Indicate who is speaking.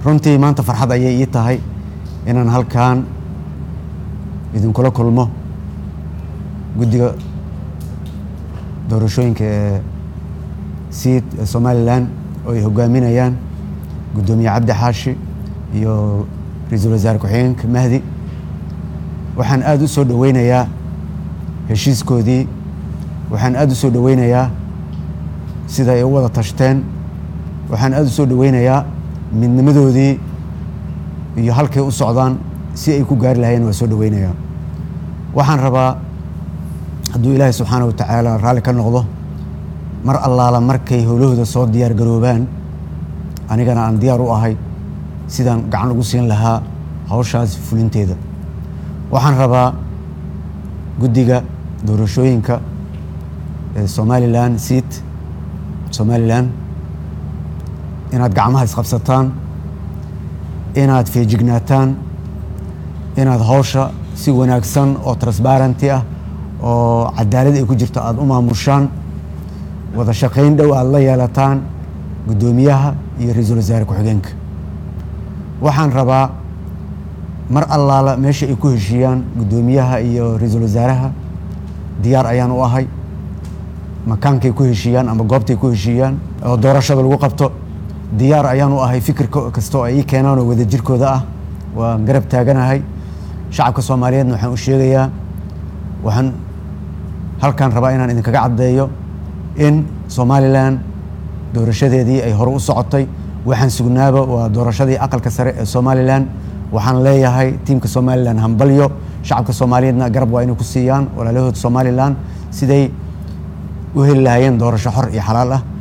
Speaker 1: runtii maanta farxad ayay ii tahay inaan halkan idinkula kulmo guddiga doorashooyinka ee siid ee somalilan oo ay hogaaminayaan guddoomiye cabdi xaashi iyo ra-iisul wasaare ku-xigeenka mahdi waxaan aada u soo dhoweynayaa heshiiskoodii waxaan aada u soo dhoweynayaa sida ay u wada tashteen waxaan aada u soo dhoweynayaa midnimadoodii iyo halkay u socdaan si ay ku gaari lahayeen waa soo dhoweynayaa waxaan rabaa hadduu ilaahay subxaana wa tacaala raalli ka noqdo mar allaala markay howlahooda soo diyaar garoobaan anigana aan diyaar u ahay sidaan gacan ugu siin lahaa hawshaas fulinteeda waxaan rabaa guddiga doorashooyinka ee somalilan siit somalilan inaad gacmaha isqabsataan inaad feejignaataan inaad hawsha si wanaagsan oo transbarenty ah oo cadaalad ay ku jirto aada u maamushaan wada shaqayn dhow aada la yeelataan guddoomiyaha iyo ra-iisul wasaare ku-xigeenka waxaan rabaa mar allaala meesha ay ku heshiiyaan guddoomiyaha iyo ra-iisul wasaaraha diyaar ayaan u ahay makaankay ku heshiiyaan ama goobtay ku heshiiyaan oo doorashada lagu qabto diyaar ayaan u ahay fikir kasta oo ay ii keenaan oo wadajirkooda ah waan garab taaganahay shacabka soomaaliyeedna waxaan u sheegayaa waxaan halkan rabaa inaan idinkaga caddeeyo in somalilan doorashadeedii ay hore u socotay waxaan sugnaaba waa doorashadii aqalka sare ee somalilan waxaan leeyahay tiimka somalilan hambalyo shacabka soomaaliyeedna garab waa inay ku siiyaan walaalahood somalilan siday u heli lahaayeen doorasho xor iyo xalaal ah